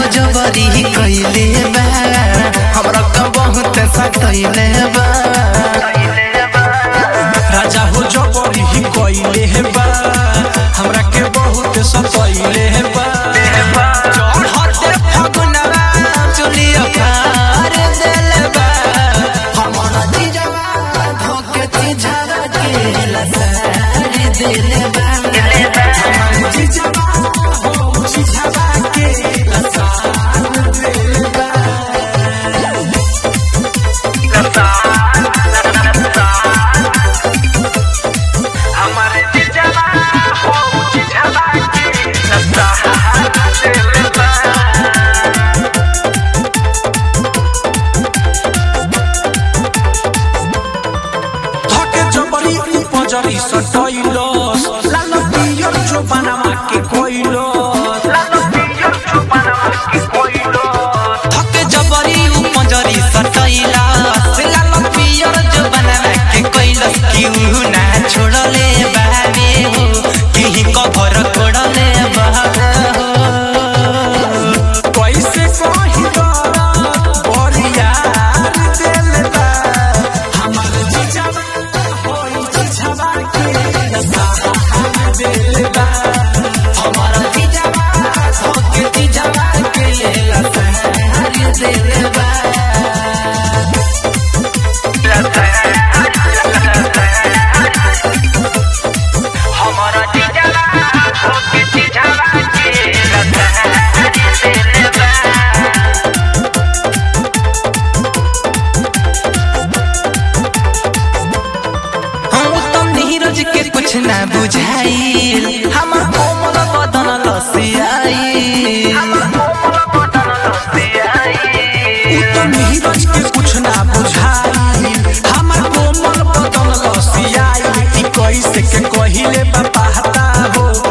जबरी कइले बा हमरा का बहुत सतइले बा राजा हो जबरी ही कइले हे बा हमरा के बहुत सतइले हे बा चढ़ते फगुनवा चुलिया फार देले बा हमरा जीजवा धोके तीझरा के लसार देले बा धके जबरी उपजरी सटइलस लाल पियर जो बनावा के कइलस धके जबरी उपजरी सटइला लाल पियर जो बनवा के कइलस क्यों ना छोड़ले बाबे हो केही कभर कोड़ले बाबे हो कैसे कहि बरिया दिल बा हमर जीजावा होई जीजावा के सहारा दिल बा हमारा जीजावा धोके तीझरा के लसार देले बा हम तो नीरज के कुछ ना बुझाइल हमर कोमल बदन लसियाई उ तो नीरज के कुछ ना बुझाई हमर कोमल बदन लसियाई ई कैसे के कहिले बा पहता हो